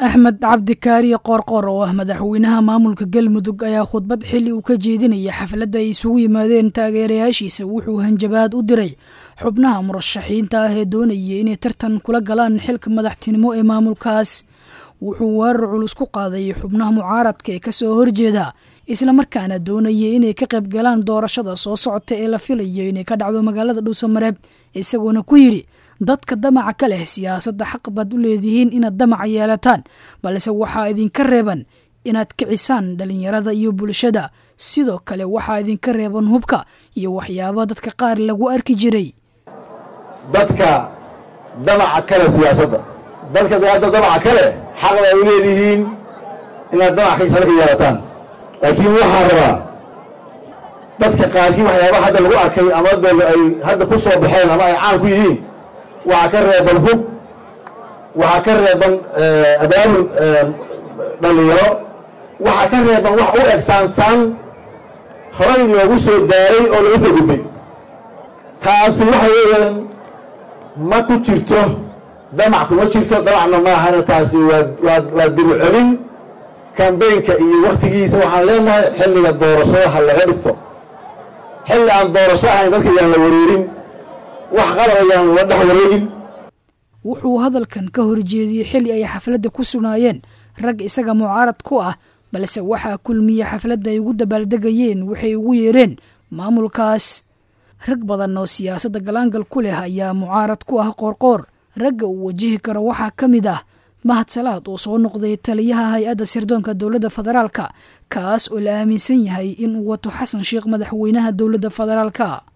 axmed cabdikaariye qoorqoor oo ah madaxweynaha maamulka galmudug ayaa khudbad xilli uu ka jeedinaya xafladda ay isugu yimaadeen taageerayaashiisa wuxuu hanjabaad u diray xubnaha murashaxiinta ah ee doonaya inay tartan kula galaan xilka madaxtinimo ee maamulkaas wuxuu weerar culus ku qaaday xubnaha mucaaradka ee kasoo horjeeda islamarkaana doonaya inay ka qayb galaan doorashada soo socota ee la filayo inay ka dhacdo magaalada dhuusamareeb isagoona ku yidhi dadka damaca ka leh siyaasadda xaq baad u leedihiin inaad damaca yeelataan balse waxaa idinka reeban inaad kicisaan dhallinyarada iyo bulshada sidoo kale waxaa idinka reeban hubka iyo waxyaabo dadka qaar lagu arki jiray dadka damaca kale siyaasadda dadka hadda damaca kale xaq baad u leedihiin inaad damac kaisala ka yeelataan laakiin waxaa rabaa dadka qaarkii waxyaaba hadda lagu arkay ama de ay hadda ku soo baxeen ama ay caan ku yihiin waxaa ka reeban hub waxaa ka reeban abaabul dhallinyaro waxaa ka reeban wax u eg saansaan horay loogu soo daaray oo laga soo gudbay taasi waxa weeyaan ma ku jirto damac kuma jirto damacna maahana taasi waa waa dibu celin kambeynka iyo waktigiisa waxaan leenahay xilliga doorashada ha laga dhigto xilli aan doorasho ahayn dadka yaan la wareerin wax qalab ayaan la dhex wareegin wuxuu hadalkan ka horjeediyey xilli ay xafladda ku sugnaayeen rag isaga mucaarad ku ah balse waxaa kulmiya xafladda ay ugu dabaaldegayeen waxay ugu yeereen maamulkaas rag badan oo siyaasadda galaangal ku leh ayaa mucaarad ku ah qoorqoor ragga uu wajihi karo waxaa ka mid ah mahad salaad oo soo noqday taliyaha hay-adda sirdoonka dowladda federaalka kaas oo la aaminsan yahay in uu wato xasan sheekh madaxweynaha dowladda federaalka